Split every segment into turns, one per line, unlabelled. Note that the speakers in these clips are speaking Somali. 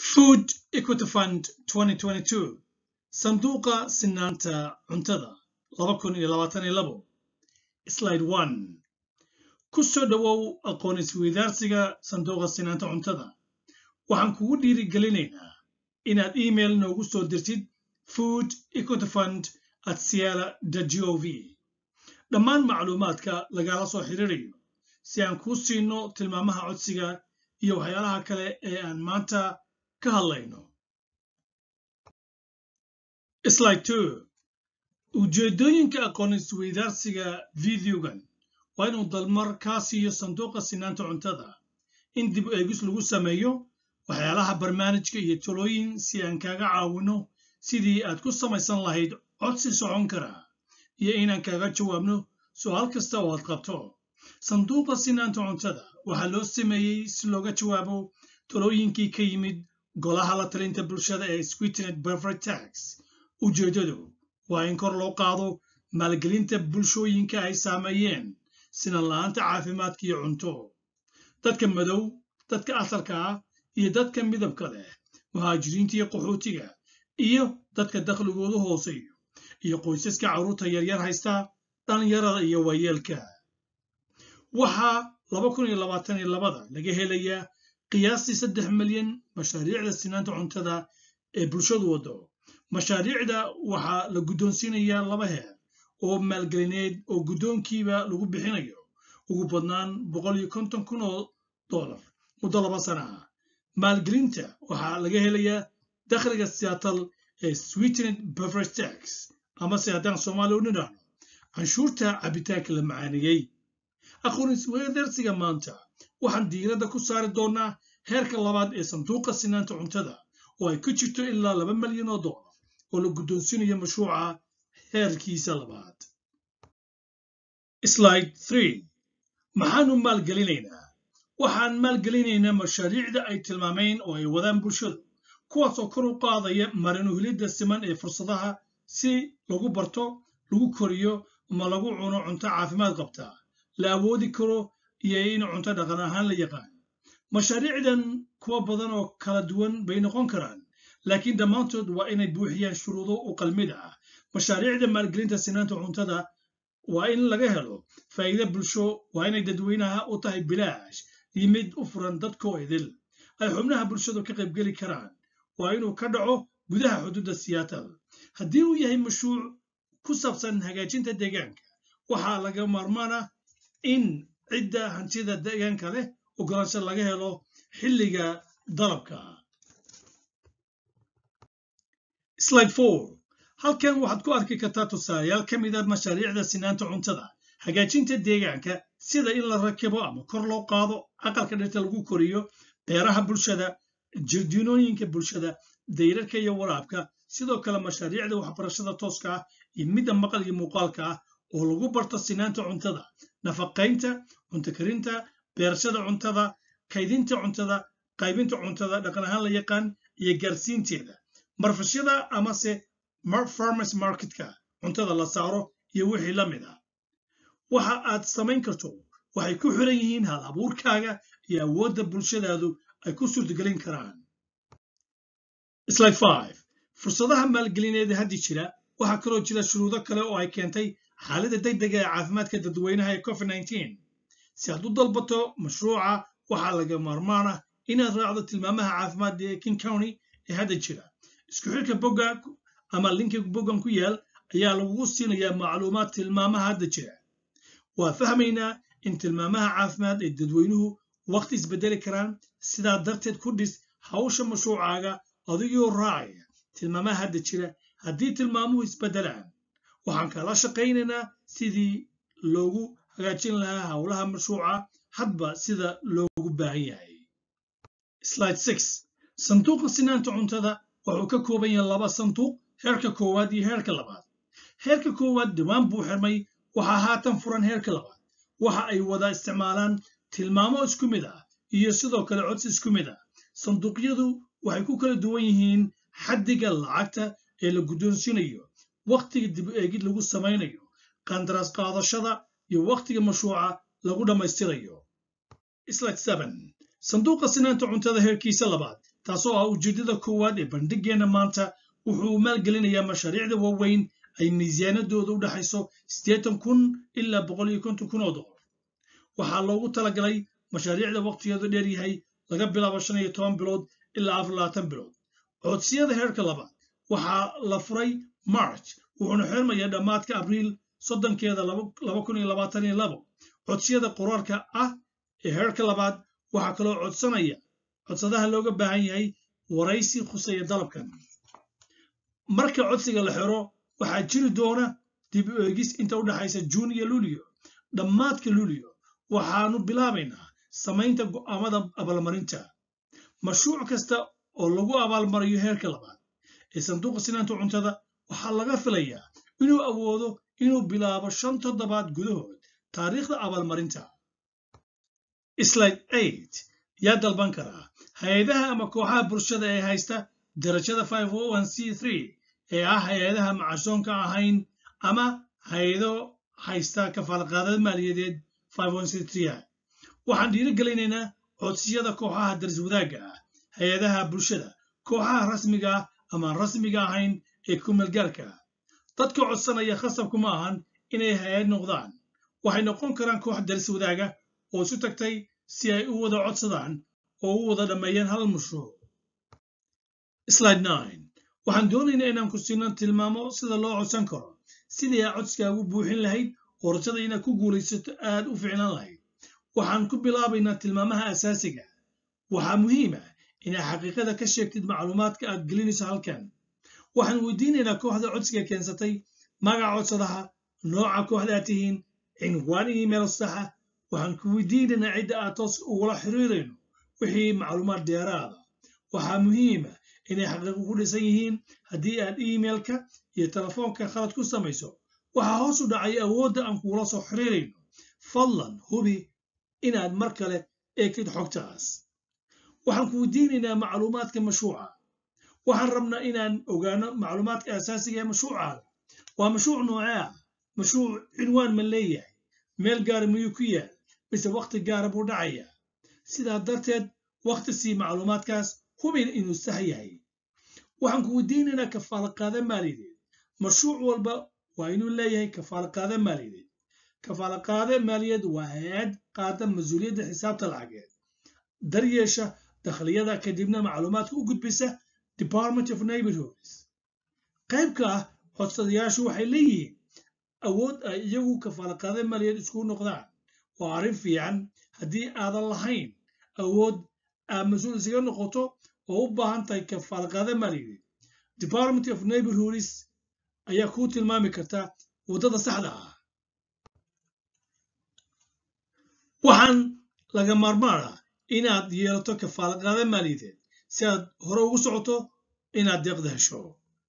Food Equity Fund 2022 Sanduuqa Sinaanta Cuntada 2022 Slide 1 Ku soo dhowow aqoon isweydaarsiga Sanduuqa Sinaanta Cuntada waxaan kugu dhiirigelinaynaa inaad iimayl noogu soo dirtid food equity fund at ciala.gov dhammaan macluumaadka lagala soo xiriirayo si aan kuu siino tilmaamaha codsiga iyo waxyaalaha kale ee aan maanta ka hadlayno slide two ujeedooyinka aqoon isweydaarsiga videogan waa inuu dalmar kaa siiyo sanduuqa sinaanta cuntada in dib eegis lagu sameeyo waxyaalaha barnaamijka iyo talooyin si aan kaaga caawino sidii aad ku samaysan lahayd codsi socon kara iyo inaan kaaga jawaabno su'aal kasta oo aad qabto sanduuqa sinaanta cuntada waxaa loo sameeyey si looga jawaabo talooyinkii ka yimid golaha la talinta bulshada ee sweetenet beverage tax ujeeddadu waa in kor loo qaado maalgelinta bulshooyinka ay saameeyeen sinan la'aanta caafimaadka iyo cunto dadka madow dadka asalka ah iyo dadka midabka leh muhaajiriinta iyo qaxootiga iyo dadka dakhligoodu hooseeyo iyo qoysaska carruurta yaryar haysta dhallinyarada iyo waayeelka waxaa laga helayaa qiyaastii saddex milyan mashaariicda sinaanta cuntada ee bulshadu waddo mashaariicda waxaa la guddoonsiinayaa laba heer oo maalgelineed oo guddoonkiiba lagu bixinayo ugu badnaan kun oo dollar muddo laba sana ah maalgelinta waxaa laga helayaa dakhliga siyaatal ee sweetenet beverage tax amase haddaan soomaaliya u nidhaahno canshuurta cabitaanka la macaaniyey aqoon isweydaarsiga maanta waxaan diiradda ku saari doonaa heerka labaad ee sanduuqa sinaanta cuntada oo ay ku jirto ilaa laba milyan oo dollar oo la guddoonsinayo mashruuca heerkiisa labaad slide three maxaanu maalgelinaynaa waxaan maalgelinaynaa mashaariicda ay tilmaameen oo ay wadaan bulshadu kuwaasoo kor u qaadaya marinuhilidda siman ee fursadaha si lagu barto lagu koriyo ama lagu cuno cunto caafimaad qabta la awoodi karo iyo in cunto dhaqan ahaan la yaqaan mashaariicdan kuwa badan oo kala duwan bay noqon karaan laakiin dhammaantood waa inay buuxiyaan shuruudo u qalmid ah mashaariicda maalgelinta sinaanta cuntada waa in laga helo faa'iide bulsho waa inay dadweynaha u tahay bilaash iyo mid u furan dadkoo idil ay xubnaha bulshadu ka qaybgeli karaan waa inuu ka dhaco gudaha xuduudda siyaatal haddii uu yahay mashruuc ku saabsan hagaajinta deegaanka waxaa laga maarmaana in cidda hantida deegaanka leh ogolaansho laga helo xilliga dalabka slide four halkan waxaad ku arki kartaa tusaalayaal ka mid a mashaariicda sinaanta cuntada hagaajinta deegaanka sida in la rakibo ama kor loo qaado aqalka dhirta lagu koriyo beeraha bulshada jirdiinooyinka bulshada dayrarka iyo waraabka sidoo kale mashaariicda waxbarashada tooska ah iyo midda maqal iyo muuqaalka ah oo lagu barto sinaanta cuntada nafaqaynta cunto karinta beerashada cuntada kaydinta cuntada qaybinta cuntada dhaqan ahaan la yaqaan iyo gaarsiinteeda marfashyada amase farmers marketka cuntada la saaro iyo wixii la mid ah waxa aad samayn karto waxay ku xiran yihiin hal abuurkaaga iyo awoodda bulshadaadu ay ku suurtagelin karaan slide five fursadaha maalgelineed haddi jira waxaa kaloo jira shuruudo kale oo ay keentay xaaladda degdega ee caafimaadka dadweynaha ee covid nineteen si aad u dalbato mashruuca waxaa laga maarmaan ah inaad raacdo tilmaamaha caafimaad ee king county ee hadda jira isku xirka bogga ama linka boggan ku yaal ayaa lagugu siinayaa macluumaad tilmaamaha hadda jira waa fahmaynaa in tilmaamaha caafimaad ee dadweynuhu waqti isbedeli karaan sidaa darteed ku dhis hawsha mashruucaaga adigoo raacaya tilmaamaha hadda jira haddii tilmaamuhu isbedelaan waxaan kala shaqaynaynaa sidii loogu hagaajin lahaa howlaha mashruuca hadba sida loogu baahan yahay slide six sanduuqa sinaanta cuntada wuxuu ka kooban yahay laba sanduuq heerka koowaad iyo heerka labaad heerka koowaad dhawaan buu xirmay waxaa haatan furan heerka labaad waxa ay wada isticmaalaan tilmaamo isku mid ah iyo sidoo kale codsi isku mid ah sanduuqyadu waxay ku kala duwan yihiin xaddiga lacagta ee la guddoonsiinayo wakhtiga dib eegid lagu samaynayo qandaraas qaadashada iyo wakhtiga mashruuca lagu dhammaystirayo slide seven sanduuqa sinaanta cuntada heerkiisa labaad taasoo ah ujeeddada koowaad ee bandhigeenna maanta wuxuu maalgelinayaa mashaariicda waaweyn ay miisaanadooda u dhexayso siddeetan kun ilaa boqol iyo konton kun oo dollar waxaa loogu talagalay mashaariicda waqtigeedu dheer yahay laga bilaabo shan iyo toban bilood ilaa afar labaatan bilood codsiyada heerka labaad waxaa la furay march wuxuuna xirmayaa dhammaadka abriil soddonkeeda laba kun iyo labaatan iyo labo codsiyada qoraalka ah ee heerka labaad waxaa kaloo codsanaya codsadaha looga baahan yahay waraysi khuseeya dalabkan marka codsiga la xiro waxaa jiri doona dib u eegis inta u dhexaysa juun iyo luulyo dhammaadka luulyo waxaanu bilaabaynaa samaynta go'aamada abaalmarinta mashruuc kasta oo lagu abaalmariyo heerka labaad ee sanduuqa sinaanta cuntada waxaa laga filayaa inuu awoodo inuu bilaabo shan toddobaad gudahood taariikhda abaalmarinta slide eight yaa dalban karaa hay-adaha ama kooxaha bulshada ee haysta darajada five o one c three ee ah hay-adaha macashoonka ahayn ama hay-ado haysta kafaalqaadada maaliyadeed five one c three waxaan dhiirigelinaynaa codsiyada kooxaha daris wadaagga ah hay-adaha bulshada kooxaha rasmiga ah ama rasmiga ahayn ee kumeelgaarka ah dadka codsanaya khasabku ma ahan inay hay-ad noqdaan waxay noqon karaan koox daris wadaaga oo isu tagtay si ay u wada codsadaan oo u wada dhammeeyaan hal mashruuc slide nine waxaan doonaynaa inaan ku siino tilmaamo sida loo codsan karo sidii aa codskaagu buuxin lahayd oo rajada inaad ku guulaysato aad u ficnaan lahayd waxaan ku bilaabaynaa tilmaamaha asaasiga waxaa muhiim ah inaad xaqiiqada ka sheegtid macluumaadka aad gelinayso halkan waxaan weydiinaynaa kooxda codsiga keensatay magaca codsadaha nooca kooxda aad tihiin cinwaan email saxa waxaan ku weydiinaynaa cidda aad toos ugula xiriirayno wixii macluumaad dheeraada waxaa muhiima inay xaqiiqo ku dhisan yihiin haddii aad emailka iyo telefoonka khalad ku samayso waxaa hoos u dhacay awoodda aan kugula soo xiriirayno fadlan hubi inaad mar kale eegtid xogtaas waxaan ku weydiinaynaa macluumaadka mashruuca waxaan rabnaa inaan ogaano macluumaadka asaasiga ee mashruucaaga waa mashruuc noocee ah mashruuc cinwaan ma leeyahay meel gaara miyuu ku yaal mise wakhti gaara buu dhacayaa sidaa darteed wakhti sii macluumaadkaas hubin inuu sax yahay waxaan ku weydiinaynaa kafaalaqaada maaliyadeed mashruuc walba waa inuu leeyahay kafaalaqaada maaliyadeed kafaalaqaada maaliyadeed waa hay-ad qaada mas-uuliyadda xisaabta lacageed daryeesha dakhliyada kadibna macluumaadka u gudbisa department of neighborhoods qaybka ah codsadayaashu waxay leeyihiin awood ay iyagu kafaalaqaada maaliyadeed isku noqdaan waa arrin fiican haddii aadan lahayn awood aad mas-uul isaga noqoto oo u baahan tahay kafaalqaada maaliyadeed department of neighborhoods ayaa kuu tilmaami karta waddada saxda ah waxaan laga maarmaan ah inaad yeelato kafaalqaada maaliyadeed si aad hore ugu socoto inaad deeqda hesho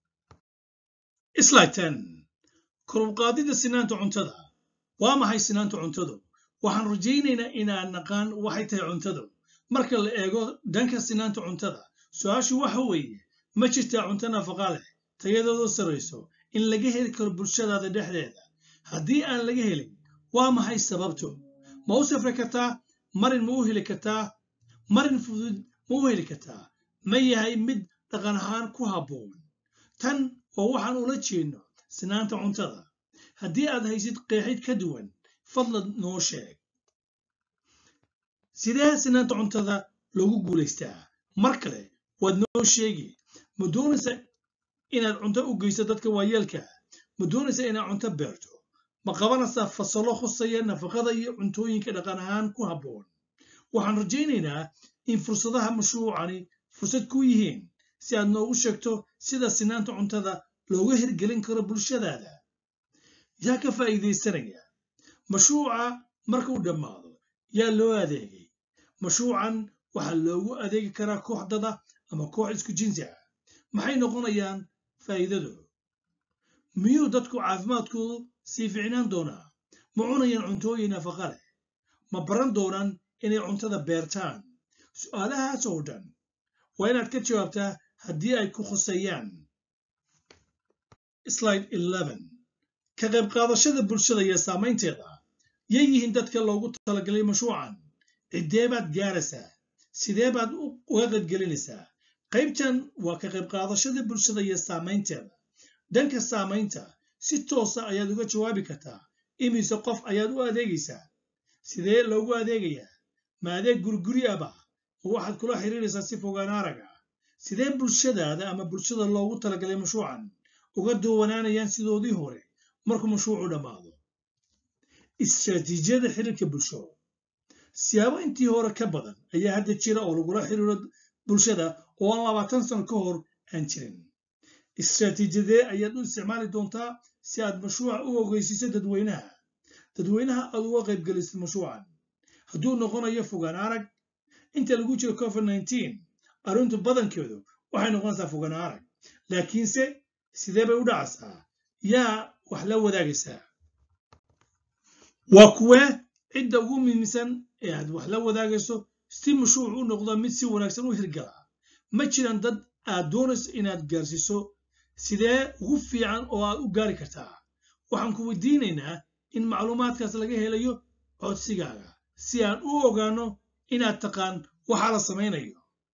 sliden korubqaadida sinaanta cuntada waa maxay sinaanta cuntadu waxaan rajaynaynaa inaan naqaan waxay tahay cuntadu marka la eego dhanka sinaanta cuntada su-aashu waxa weeye ma jirtaa cunto nafaqa leh tayadoodu sarrayso in laga heli karo bulshadaada dhexdeeda haddii aan laga helin waa maxay sababto ma u safri kartaa marin ma u heli kartaa marin fudud ma u heli kartaa ma yahay mid dhaqan ahaan ku habboon tan waa waxaan ula jeedno sinaanta cuntada haddii aad haysid qeexid ka duwan fadlan noo sheeg sidee sinaanta cuntada loogu guulaystaa mar kale waad noo sheegi ma doonaysa inaad cunto u geyso dadka waayeelka ma doonaysa inaad cunto beerto ma qabanaysaa fasallo khusaya nafaqada iyo cuntooyinka dhaqan ahaan ku habboon waxaan rajaynaynaa in fursadaha mashruucani fursad ku yihiin si aad noogu sheegto sida sinaanta cuntada looga hirgelin karo bulshadaada yaa ka faa'iidaysanaya mashruuca marka uu dhammaado yaa loo adeegay mashruucan waxaa loogu adeegi karaa koox dada ama koox isku jinsi ah maxay noqonayaan faa'iidadoodu miyuu dadku caafimaadkoodu sii ficnaan doonaa ma cunayaan cuntooyin nafaqa leh ma baran doonaan inay cuntada beertaan su'aalahaas oo dhan waa inaad ka jawaabtaa haddii ay ku khuseeyaan slide ka qayb qaadashada bulshada iyo saamaynteeda yay yihiin dadka loogu talagalay mashruucan ciddee baad gaaraysaa sidee baad uga qaybgelinaysaa qaybtan waa ka qayb qaadashada bulshada iyo saamaynteeda dhanka saamaynta si toosa ayaad uga jawaabi kartaa imise qof ayaad u adeegaysaa sidee loogu adeegayaa ma adeeg guriguri aba oo waxaad kula xiriiraysaa si fogaan arag ah sidee bulshadaada ama bulshada loogu talagalay mashruucan uga duwanaanayaan sidoodii hore markuu mashruucu dhammaado istaraatiijiyada xiriirka bulsho siyaabo intii hore ka badan ayaa hadda jira oo lagula xiriiro bulshada oo aan labaatan sano ka hor aan jirin istaraatiijiyadee ayaad u isticmaali doontaa si aad mashruuca u ogeysiiso dadweynaha dadweynaha aad uga qaybgelisid mashruucan hadduu noqonayo fogaan arag inta lagu jiro covid nteen arrintu badankeedu waxay noqonaysaa fogaan arag laakiinse sidee bay u dhacaysaa yaa wax la wadaagaysaa waa kuwee cidda ugu muhiimsan ee aad wax la wadaagayso si mashruuc u noqdo mid si wanaagsan u hirgala ma jiraan dad aad doonayso inaad gaarsiiso sidee ugu fiican oo aad u gaari kartaa waxaan ku weydiinaynaa in macluumaadkaas laga helayo codsigaaga si aan u ogaano inaad taqaan waxaa la samaynayo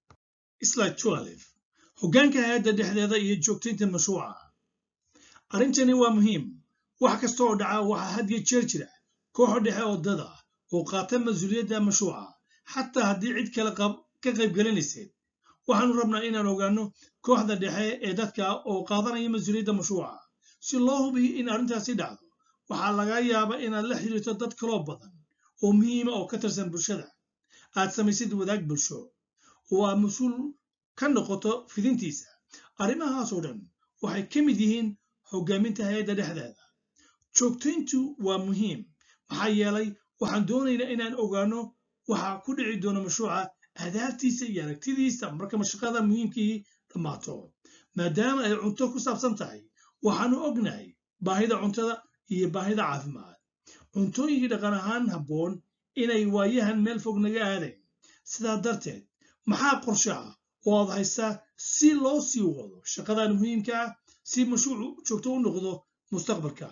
hoggaanka hay-adda dhexdeeda iyo joogtaynta mashruuca arrintani waa muhiim wax kasta oo dhaca waxaa hadiyo jeer jira kooxo dhexe oo dad ah oo qaata mas-uuliyadda mashruuca xataa haddii cid kale ka qaybgelinayseed waxaanu rabnaa inaan ogaano kooxda dhexe ee dadka oo qaadanaya mas-uuliyadda mashruuca si loo hubiyo in arrintaasi dhacdo waxaa laga yaabaa inaad la xiriirto dad kaloo badan oo muhiima oo ka tirsan bulshada aad samaysid wadaag bulsho oo aad mas-uul ka noqoto fidintiisa arrimahaasoo dhan waxay ka mid yihiin hoggaaminta hay-adda dhexdeeda joogtayntu waa muhiim maxaa yeelay waxaan doonaynaa inaan ogaano waxa ku dhici doona mashruuca adaabtiisa iyo aragtidiisa marka mashaqada muhiimkii dhammaato maadaama ay cunto ku saabsan tahay waxaanu ognahay baahida cuntada iyo baahida caafimaad cuntooyinkii dhaqan ahaan habboon inay waayahan meel fog naga aadayn sidaa darteed maxaa qorshe ah oo aad haystaa si loo sii wado shaqadan muhiimka ah si mashruucu joogto u noqdo mustaqbalka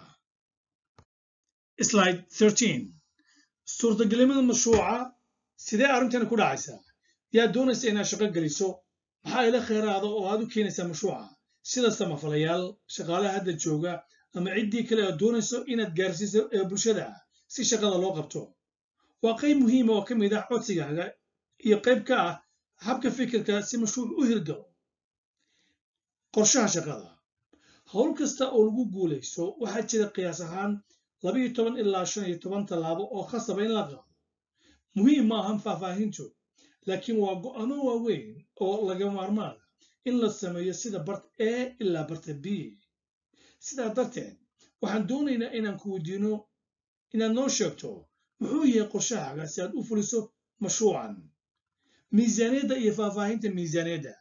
suurtagelimada mashruuca sidee arrintani ku dhacaysaa yaa doonaysa inaad shaqo geliso maxaa ila kheyraada oo aad u keenaysaa mashruuca sida samafalayaal shaqaalaha hadda jooga ama ciddii kale aad doonayso inaad gaarsiiso ee bulshada ah si shaqada loo qabto waa qayb muhiima oo ka mid ah codsigaaga iyo qayb ka ah habka fikirka si mashruuc u hirgalo qorshaha shaqada howl kasta oo lagu guulayso waxaa jira qiyaas ahaan labayo toban ilaa shan iyo toban tallaabo oo khasaba in la qaado muhiim ma ahan faahfaahintu laakiin waa go'aano waaweyn oo laga maarmaana in la sameeyo sida barta a ilaa barta b sidaa darteed waxaan doonaynaa inaan ku weydiino inaad noo sheegto muxuu yahay qorshahaaga si aad u fuliso mashruucan miisaaniyadda iyo faahfaahinta miisaaniyadda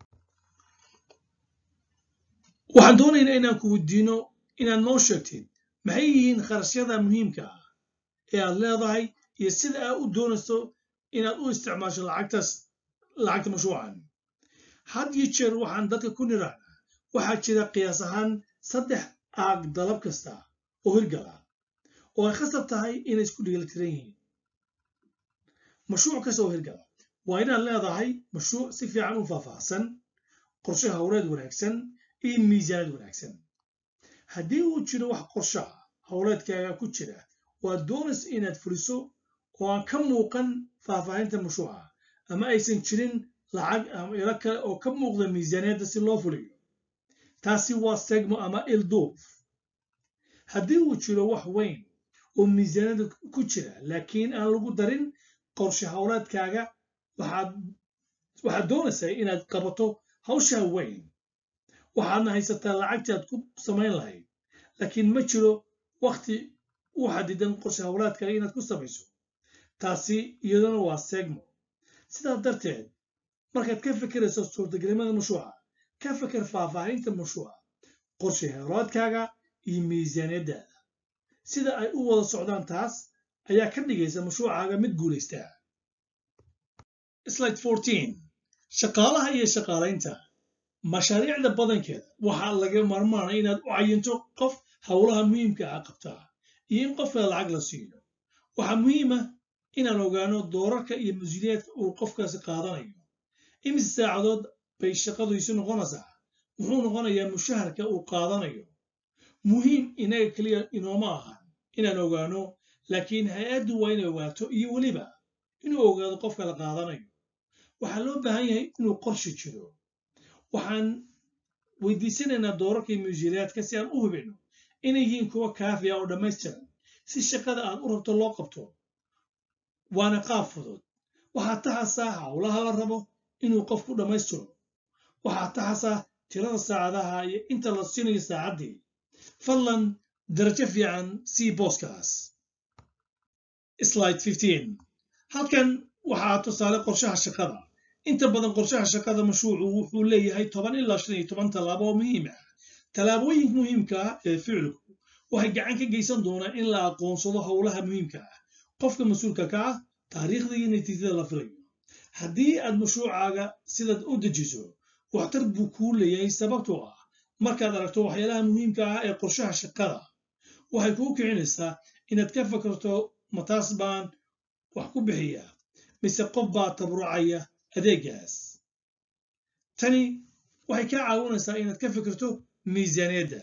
waxaan doonaynaa inaan ku weydiino inaad noo sheegtid maxay yihiin kharashyada muhiimka ah ee aad leedahay iyo sida aad u doonayso inaad u isticmaasho lacagtaas lacagta mashruucan had iyo jeer waxaan dadka ku nirahnaa waxaa jira qiyaas ahaan saddex aag dalab kasta oo hirgala oo ay khasab tahay inay isku dhigaltiran yihiin mashruuc kasta oo hirgala waa inaad leedahay mashruuc si fiican u faahfaahsan qorshe howleed wanaagsan iyo miisaanad wanaagsan haddii uu jiro wax qorshaha howleedkaaga ku jira waad doonaysa inaad fuliso oo aan ka muuqan faahfaahinta mashruuca ama aysan jirin lacag ama ilo kale oo ka muuqda miisaaniyadda si loo fuliyo taasi waa segmo ama ilduuf haddii uu jiro wax weyn oo miisaaniyadda ku jira laakiin aan lagu darin qorshe howleedkaaga waxaad doonaysaa inaad qabato hawshaa weyn waxaadna haysataa lacagtii aad ku samayn lahayd laakiin ma jiro wakhti u xadidan qorshe howlaadkaaga inaad ku samayso taasi iyaduna waa segmo sidaa darteed markaad ka fikirayso suurtagelimada mashruuca ka fikir faahfaahinta mashruuca qorshe howlaadkaaga iyo miisaaniyaddaada sida ay u wada socdaan taas ayaa ka dhigaysa mashruucaaga mid guulaystaa shaqaalaha iyo shaqaalaynta mashaariicda badankeeda waxaa laga maarmaana inaad u cayinto qof howlaha muhiimka ah qabtaa iyo in qofka lacag la siiyo waxaa muhiima inaan ogaano doorarka iyo mas-uuliyaadka uu qofkaasi qaadanayo imise saacadood bay shaqadiisu noqonaysaa muxuu noqonayaa mushaharka uu qaadanayo muhiim inaga keliya inooma ahan inaan ogaano laakiin hay-addu waa inay ogaato iyo weliba inuu ogaado qofka la qaadanayo waxaa loo baahan yahay inuu qorshe jiro waxaan weydiisanaynaa doorarka iyo muushilaadka si aan u hubino inay yihiin kuwa kaafiya oo dhammaystiran si shaqada aad u rabto loo qabto waana qaab fudud waxaa taxasaa howlaha la rabo inuu qofku dhammaystiro waxaa taxasaa tirada saacadaha iyo inta la siinayo saacaddii fadlan darajo fiican sii booskaas slide 15 halkan waxaa tusaale qorshaha shaqada inta badan qorshaha shaqada mashruucu wuxuu leeyahay toban ilaa shan iyo toban tallaabo oo muhiim ah tallaabooyinka muhiimka ah ee ficilku waxay gacan ka geysan doonaan in la aqoonsado howlaha muhiimka ah qofka mas-uulka ka ah taariikhda iyo natiijada la filayo haddii aad mashruucaaga sidaad u dejiso waxtar buu kuu leeyahay sababtoo ah markaad aragto waxyaalaha muhiimka ah ee qorshaha shaqada waxay kuu kicinaysaa inaad ka fakarto mataas baan wax ku bixiya mise qof baa taburucaya adeegaas tani waxay kaa caawinaysaa inaad ka fikirto miisaaniyadda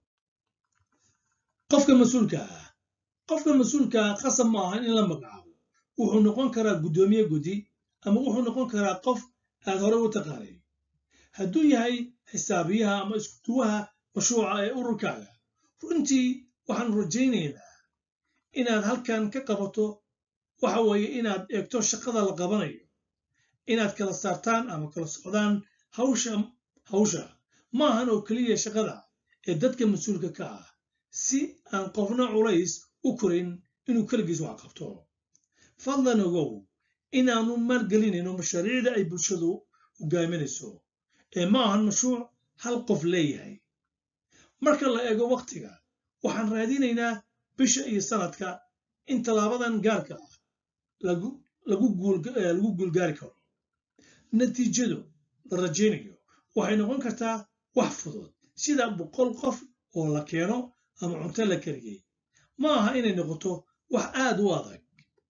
qofka mas-uulka ah qofka mas-uulka ah qasab ma ahan in la magacaabo wuxuu noqon karaa guddoomiye guddi ama wuxuu noqon karaa qof aad hore u taqaanay hadduu yahay xisaabiyaha ama iskuduwaha mashruuca ee ururkaaga runtii waxaan rajaynaynaa inaad halkan ka qabato waxa weeye inaad eegto shaqada la qabanayo inaad kala saartaan ama kala socdaan hawsha hawsha ma ahan oo keliya shaqada ee dadka mas-uulka ka ah si aan qofna culays u korin inuu keligiis wax qabto fadlan ogow inaanu maalgelinayno mashaariicda ay bulshadu hogaaminayso ee ma ahan mashruuc hal qof leeyahay marka la eego wakhtiga waxaan raadinaynaa bisha iyo sanadka in tallaabadan gaarka ah lagu guulgaari karo natiijadu la rajaynayo waxay noqon kartaa wax fudud sida boqol qof oo la keeno ama cunto la kariyey ma aha inay noqoto wax aad u adag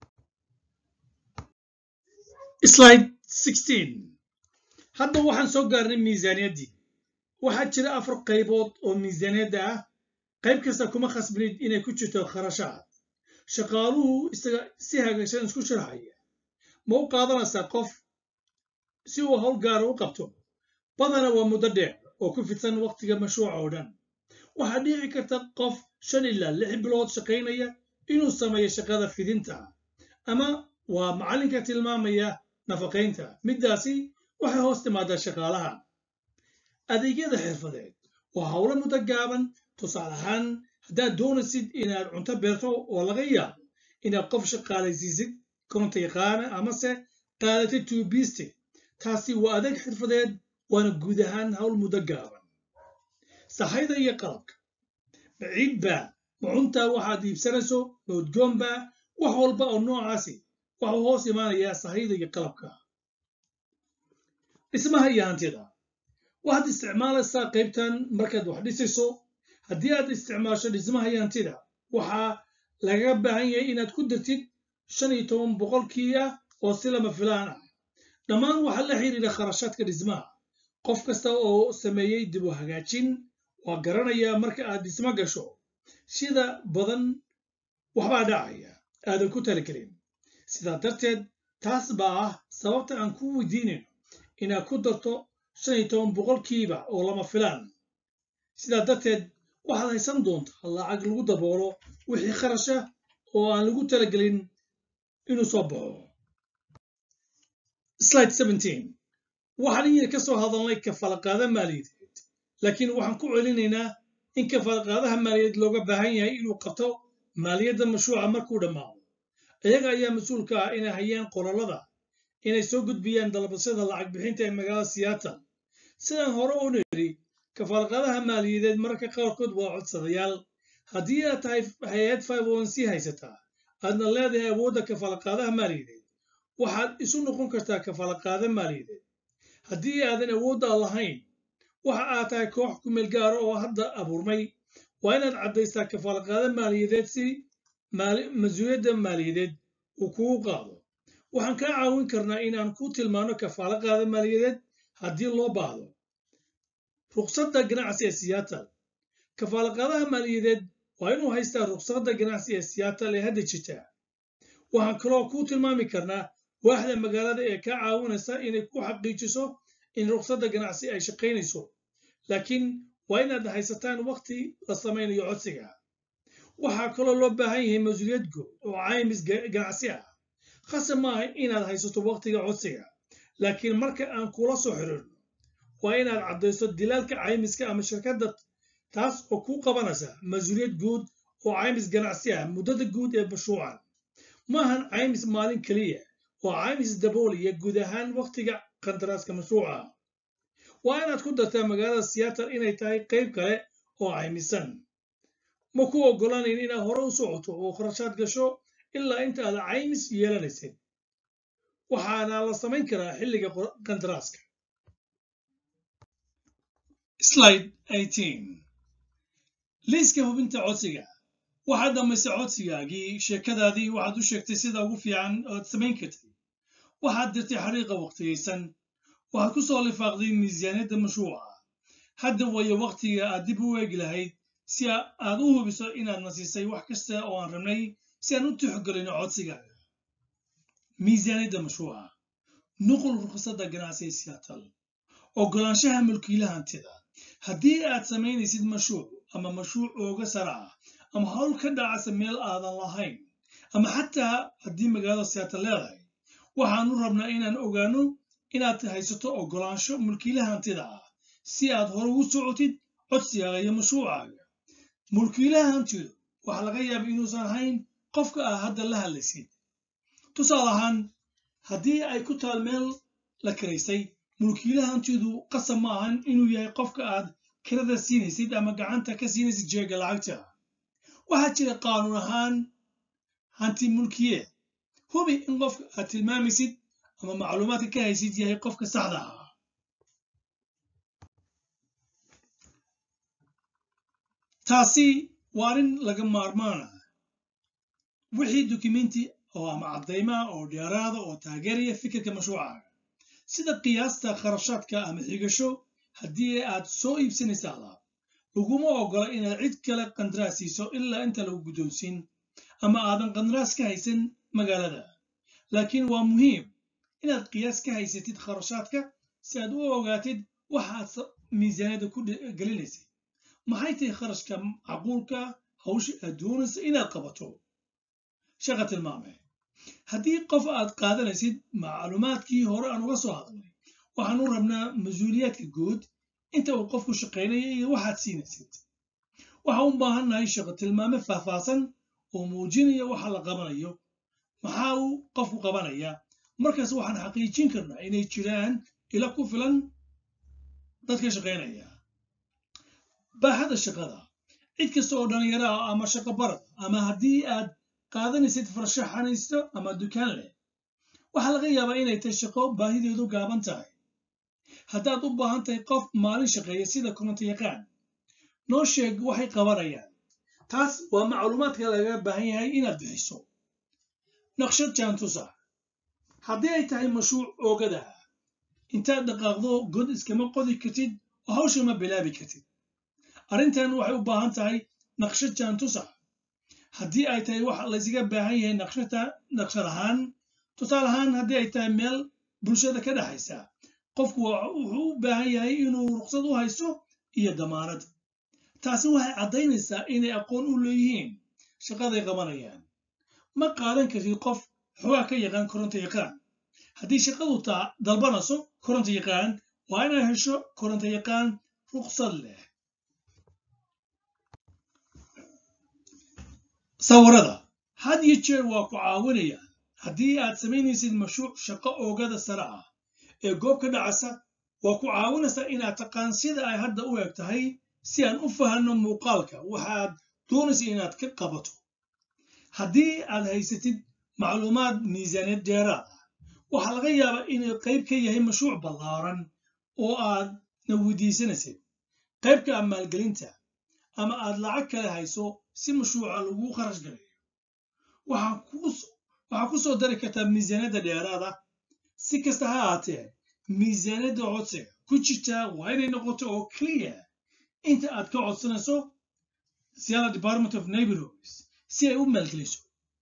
slide 16 hadda waxaan soo gaarnay miisaaniyaddii waxaa jira afar qaybood oo miisaaniyadda ah qayb kasta kuma khasbinid inay ku jirto kharashaad shaqaaluhu isaga si hagaagsan isku sharaxaya ma u qaadanaysaa qof si uu howl gaara u qabto badana waa muddo dheer oo ku fidsan wakhtiga mashruuca oo dhan waxaa dhici karta qof shan ilaa lix bilood shaqaynaya inuu sameeyo shaqada fidinta ama waa macallinka tilmaamaya nafaqaynta middaasi waxay hoos timaadaa shaqaalaha adeegyada xirfadeed waa howlo muddo gaaban tusaale ahaan haddaad doonaysid inaad cunto beerto oo laga yaabo inaad qof shaqaalaysiisid koronta yaqaana amase qaadatay tuubiiste taasi waa adeeg xirfadeed waana guud ahaan howl muddo gaaban sahayda iyo qalabka maciidbaa macuntaa waxaad iibsanayso moodgoonbaa wax walba oo noocaasi waxuu hoos imaanayaa sahayda iyo qalabka dhismaha iyo hantida waxaad isticmaalaysaa qaybtan markaad wax dhisayso haddii aad isticmaasho dhismaha iyo hantida waxaa lagaga baahan yahay inaad ku dartid shan iyo toban boqolkii ah oo si lama filaan ah dhammaan waxaa la xiriira kharashaadka dhismaha qof kasta oo sameeyey dib u hagaajin waa garanayaa marka aad dhismo gasho sida badan waxbaa dhacaya aadan ku taligelin sidaa darteed taas baa ah sababta aan ku weydiinayno inaad ku darto shan iyo toban boqolkiiba oo lama filaan sidaa darteed waxaad haysan doontaa lacag lagu daboolo wixii kharasha oo aan lagu talagelin inuu soo baxo slide 17 waxaan inyar ka soo hadalnay kafalaqaada maaliyadeed laakiin waxaan ku celinaynaa in kafalaqaadaha maaliyadeed looga baahan yahay inuu qabto maaliyadda mashruuca markuu dhammaado iyaga ayaa mas-uulka ah inay hayaan qolalada inay soo gudbiyaan dalbasyada lacag bixinta ee magaalada seattle sidaan hore u niri kafaalqaadaha maaliyadeed mararka qaarkood waa codsadayaal haddii aad tahay hay-ad c haysataa aadna leedahay awoodda kafaalqaadaha maaliyadeed waxaad isu noqon kartaa kafaalqaada maaliyadeed haddii aadan awoodda lahayn waxa aad tahay koox kumeel gaara oo hadda abuurmay waa inaad caddaystaa kafaalqaada maaliyadeed si mas-uuliyadda maaliyadeed uu kugu qaado waxaan kaa caawin karnaa inaan ku tilmaano kafaalo qaada maaliyadeed haddii loo baahdo ruqsadda ganacsi ee seattle kafaalaqaadaha maaliyadeed waa inuu haystaa ruqsadda ganacsi ee seattle ee hadda jirta waxaan kaloo ku tilmaami karnaa waaxda magaalada ee ka caawinaysa inay ku xaqiijiso in ruqsadda ganacsi ay shaqaynayso laakiin waa inaad haysataan waqti la samaynayo codsiga waxaa kaloo loo baahan yahay mas-uuliyad guud oo caymis ganacsi ah khasab maaha inaad haysato waqtiga codsiga laakiin marka aan kula soo xiriirno waa inaad caddayso dilaalka caymiska ama shirkadda taas oo ku qabanaysa mas-uuliyad guud oo caymis ganacsi ah muddada guud ee mashruucan maahan caymis maalin keliya oo caymis dabooliya guud ahaan waqtiga qandaraaska mashruuca waa inaad ku dartaa magaalada seattle inay tahay qayb kale oo caymisan ma ku oggolaanayn inaad hore u socoto oo kharashaad gasho ilaa inta aad caymis yeelanaysid waxaana la samayn karaa xilliga qandaraaska slide 18 liiska hubinta codsiga waxaad dhammaysay codsigaagii sheekadaadii waxaad u sheegtay sida ugu fiican oad samayn kartay waxaad dirtay xariiqa waqtigaysan waxaad ku soo lifaaqday miisaaniyadda mashruuca hadda wayo waqtiga aad dib u eegi lahayd si aad u hubiso inaad nasiisay wax kasta oo aan rabnay si aan u tixgelino codsigaaga miisaaniyadda mashruuca nuqul ruqsadda ganacsi ee seattle oggolaanshaha mulkiilaha hantida haddii aad samaynaysid mashruuc ama mashruuc ooga sara ah ama hawl ka dhacasa meel aadan lahayn ama xataa haddii magaalada seattle leedahay waxaanu rabnaa inaan ogaano inaad haysato oggolaansho mulkiilaha hantida ah si aad hore ugu socotid codsigaaga iyo mashruucaaga mulkiilaha hantidu waxaa laga yaaba inuusan ahayn qofka ah hadda la hadlaysid tusaale ahaan haddii ay ku taal meel la kiraysay mulkiilaha hantidu qasab ma ahan inuu yahay qofka aad kirada siinaysid ama gacanta ka siinaysid jeega lacagta waxaa jira qaanuun ahaan hanti mulkiye hubi in qofka aad tilmaamaysid ama macluumaadka ka haysid yahay qofka saxda ah taasi waa arrin laga maarmaana wixii dukumenti oo ama caddaymaha oo dheeraada oo taageeraya fikirka mashruucaaga sida qiyaasta kharashaadka ama xigasho haddii aad soo iibsanaysa alaab laguma oggola inaad cid kale qandaraas siiso ilaa inta lagu guddoonsiin ama aadan qandaraas ka haysan magaalada laakiin waa muhiim inaad qiyaas ka haysatid kharashaadka si aad u ogaatid waxaad miisaaniyadda ku gelinaysid maxay tahay kharashka macquulka hawsha aad doonaysa inaad qabato shaqa tilmaame haddii qof aad qaadanaysid macluumaadkii hore aan uga soo hadlay waxaanu rabnaa mas-uuliyaadka guud inta uu qofku shaqaynaya iyo waxaad siinaysid waxaan u baahannahay shaqo tilmaame faahfaahsan oo muujinaya waxa la qabanayo maxaa uu qofku qabanaya markaas waxaan xaqiijin karnaa inay jiraan ila ku filan dadka shaqaynaya baaxada shaqada cid kasta oo dhallinyaro ah ama shaqo barad ama haddii aad qaadanaysid farshaxanaysto ama dukaan leh waxaa laga yaabaa inay tahay shaqo baahideedu gaaban tahay haddaad u baahan tahay qof maalin shaqeeya sida koronto yaqaan noo sheeg waxay qabanayaan taas waa macluumaadka lagaga baahan yahay inaad bixiso naqshad jaantusa haddii ay tahay mashruuc oogada ah intaad dhaqaaqdo god iskama qodi kartid oo hawsha ma bilaabi kartid arrintan waxay u baahan tahay naqshad jaantusa haddii ay tahay wax laysaga baahan yahay naqshad ahaan tusaale ahaan haddii ay tahay meel bulshada ka dhexaysa qofku wuxuu u baahan yahay inuu ruqsad u haysto iyo damaanad taasi waxay caddaynaysaa inay aqoon u leeyihiin shaqaday qabanayaan ma qaadan kartid qof xogaa ka yaqaan koronto yaqaan haddii shaqadu taa dalbanayso koronto yaqaan waa inaad hesho koronto yaqaan ruqsad leh sawirada had iyo jeer waa ku caawinayaan haddii aad samaynaysid mashruuc shaqo oogada sare ah ee goob ka dhacasa waa ku caawinaysaa inaad taqaan sida ay hadda u eg tahay si aan u fahanno muuqaalka waxaad doonaysa inaad ka qabato haddii aad haysatid macluumaad miisaaniyad dheeraad ah waxaa laga yaabaa inuu qayb ka yahay mashruuc ballaaran oo aadna weydiisanaysid qaybka ah maalgelinta ama aad lacag kale hayso si mashruuca lagu kharash galayo waxaa ku soo dari kartaa miisaaniyadda dheeraada si kasta ha ahaatee miisaaniyadda codsiga ku jirtaa waa inay noqoto oo clear inta aad ka codsanayso seattle department of neighborhoods si ay u maalgeliso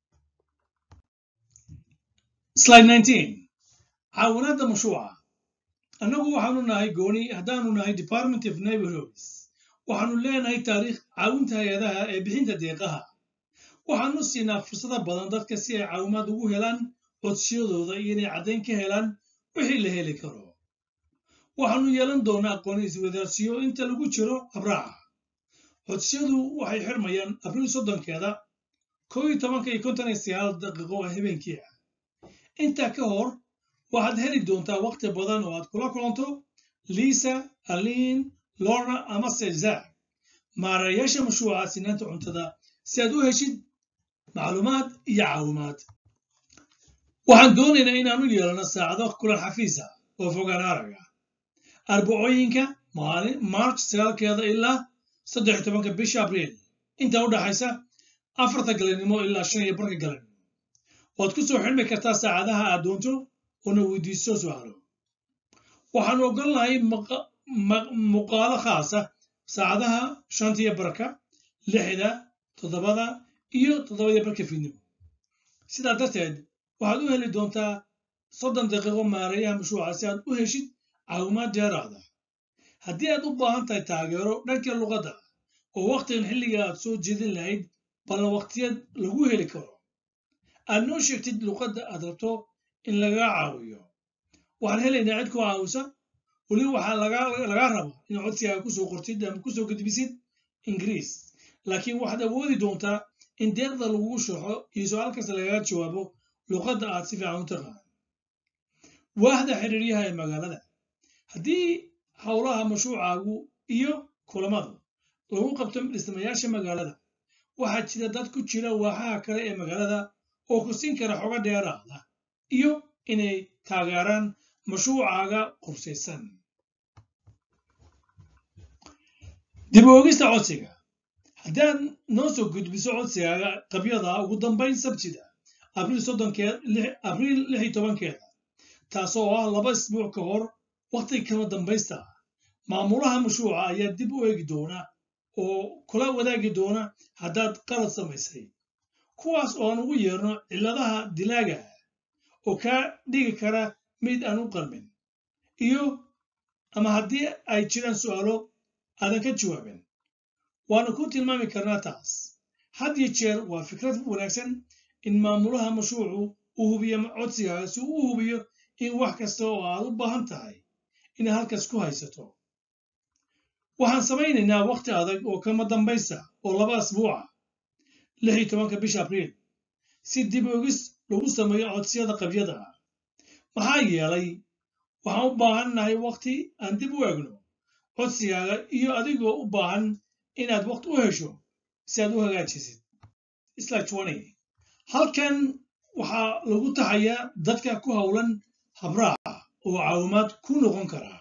slide 19 caawinaadda mashruuca annagu waxaanu nahay gooni haddaanu nahay department of neighborhoods waxaanu leenahay taariikh caawinta hay-adaha ee bixinta deeqaha waxaanu siinaa fursada badan dadka si ay caawimaad ugu helaan codsiyadooda iyo inay caddayn ka helaan wixii la heli karo waxaanu yeelan doonaa aqoon iswadaarsiyo inta lagu jiro habraaca codsiyadu waxay xirmayaan abriil soddonkeeda koo iyo tobanka iyo konton iyo sagaal daqiiqo oo habeenkii ah intaa ka hor waxaad heli doontaa waqti badan oo aad kula kulanto lisa alin lorna ama sezak maarayaasha mashruuca sinaanta cuntada si aad u heshid macluumaad iyo caawimaad waxaan doonaynaa inaanu yeelano saacado kulan xafiisa oo fogaan araga arbacooyinka maalin march sagaalkeeda ilaa saddex tobanka bisha abriil inta u dhaxaysa afarta galabnimo ilaa shan iyo barka galabnimo waad ku soo xidhmi kartaa saacadaha aad doonto oona weydiiso su'aalo waxaanu ogolnahay muuqaalo khaasa saacadaha shantiyo barka lixda toddobada iyo toddobadii barka fiidnimo sidaa darteed waxaad u heli doontaa soddon daqiiqo maareeyaha mashruuca si aad u heshid caawimaad dheeraada haddii aad u baahan tahay taageero dhanka luqadda oo wakhtigan xilliga aad soo jeedin lahayd ballan waqtiyeed lagu heli karo aad noo sheegtid luqadda aad rabto in lagaa caawiyo waxaan helaynaa cid ku caawisa weliba waxaa lagaa raba in codsigaaga kusoo qortid ama kusoo gudbisid ingiriis laakiin waxaad awoodi doontaa in deeqda lagugu sharxo iyo su-aal kasta lagaga jawaabo luqadda aad si fiican u taqaan waahda xiriiryaha ee magaalada haddii howlaha mashruucaagu iyo kulamadu lagu qabto dhismayaasha magaalada waxaa jira dad ku jira waaxaha kale ee magaalada oo ku siin kara xogo dheeraada iyo inay taageeraan mashruucaaga qursaysan dib u ogista codsiga haddaad noo soo gudbiso codsigaaga qabyada ugu dambayn sabtida abriil abriil lix iyo tobankeeda taasoo ah laba isbuuc ka hor wakhtiga kama dambaysta maamulaha mashruuca ayaa dib u eegi doona oo kula wadaagi doona haddaad qalad samaysay kuwaas oo aan ugu yeerno cilladaha dilaaga oo kaa dhigi kara mid aan u qalmin iyo ama haddii ay jiraan su'aalo aadan ka jawaabin waanu ku tilmaami karnaa taas had iyo jeer waa fikrad wanaagsan in maamulaha mashruucu uu hubiyo codsigaaga si uu u hubiyo in wax kasta oo aad u baahan tahay inaad halkaas ku haysato waxaan samaynaynaa wakhti adag oo kama dambaysa oo laba asbuuca lix iyo tobanka bisha abriil si dib ogis lagu sameeyo codsiyada qabyada ah maxaa yeelay waxaan u baahannahay wakhti aan dib u eegno codsigaaga iyo adigoo u baahan inaad wakhti u hesho si aad u hagaajisid halkan waxaa lagu taxayaa dadka ku howlan habraaca oo caawimaad ku noqon karaa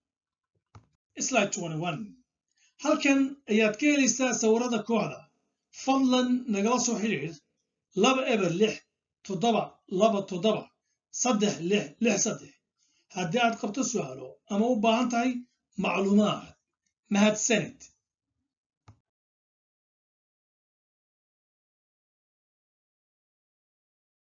halkan ayaad ka helaysaa sawirada kooxda fadlan nagala soo xidhiir laba eber lix toddoba laba toddoba saddex lix lix saddex haddii aad qabto su'aalo ama u baahan tahay macluumaad mahadsanid